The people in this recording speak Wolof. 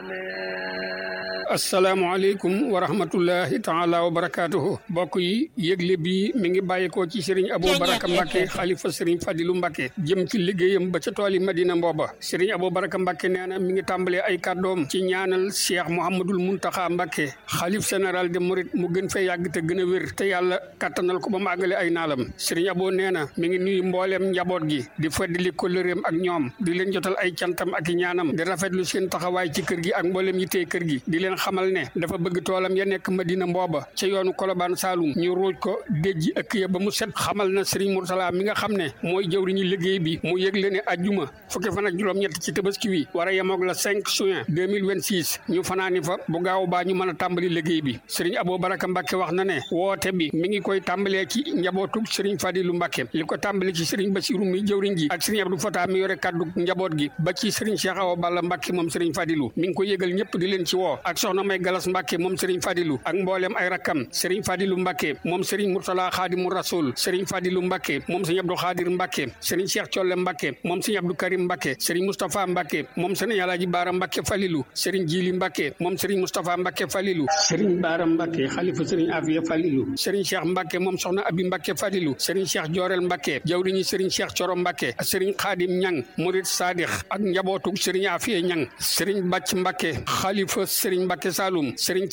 asalaamaaleykum wa rahmatullahi taala wa barakaatuhu mbokk yi yëgle bi mi ngi bàyyikoo ci sëriñ Abou Baraka Mbacke xalifa sëriñ Fadilu Mbacke jëm ci liggéeyam ba ca tooli Madina Mbooba sëriñ Abou Baraka Mbacke nee na mi ngi tàmbalee ay kàddoom ci ñaanal Cheikh Mouhamadul Muntaxa Mbacke xalif général de Mouride mu gën fee yàgg te gën a wér te yàlla kattanal ko ba mu àggale ay naalam sëriñ Abou nee na mi ngi nuyu mbooleem njaboot gi di feddali kóllëreem ak ñoom di leen jotal ay cantam ak i ñaanam di rafetlu seen taxawaay ci kër gi ak mbooleem yi tey kër gi di leen xamal ne dafa bëgg toolam ya nekk Madina Mbooba ca yoonu Kolobaan Saalum ñu ruuj ko déjji ëkk ya ba mu set xamal na Serigne Moursala mi nga xam ne mooy jëwriñu liggéey bi mu yëgle ne ajjuma fukki fan ak juróom-ñett ci tabaski wi war a yemoog la 5 juin 2026 ñu fanaani fa bu gaaw baa ñu mën a tàmbali liggéey bi Serigne Abou Baraka Mbacke wax na ne woote bi mi ngi koy tàmbalee ci njabootu Serigne Fadilu Mbacke li ko tàmbali ci Serigne Bassirou mi jëwriñ ji ak Serigne Abdou Fata mi yore kaddu njaboot gi ba ci Serigne Cheikh Awa Balla Mbacke moom Serigne Fadilu mi ngi ko yëgal ñëpp di leen ci woo ak soxna May Galas Mbacke moom Serigne Fadilu ak mboolem ay rakkam Serigne Fadilu Mbacke moom Serigne Murtala Xaadimu Rasul Serigne Fadilu Mbacke moom Serigne Abdou Xaadir Mbacke Serigne Cheikh Colle Mbacke moom Serigne Abdou Karim Mbacke Serigne Moustapha Mbacke moom Serigne Alaaji Baara Mbacke Falilu Serigne Jili Mbacke moom Serigne Moustapha Mbacke Falilu Serigne Baara Mbacke xalifa Serigne Afiya Falilu Serigne Cheikh Mbacke moom soxna Abi Mbacke Falilu Serigne Cheikh Joorel Mbacke jawriñu Serigne Cheikh Coro Mbacke Serigne Xaadim Ñang Murid Sadix ak njabootu Serigne Afiya Ñang Serigne Bàcc Mbacke xalifa Serigne Mbacke Saloum Serigne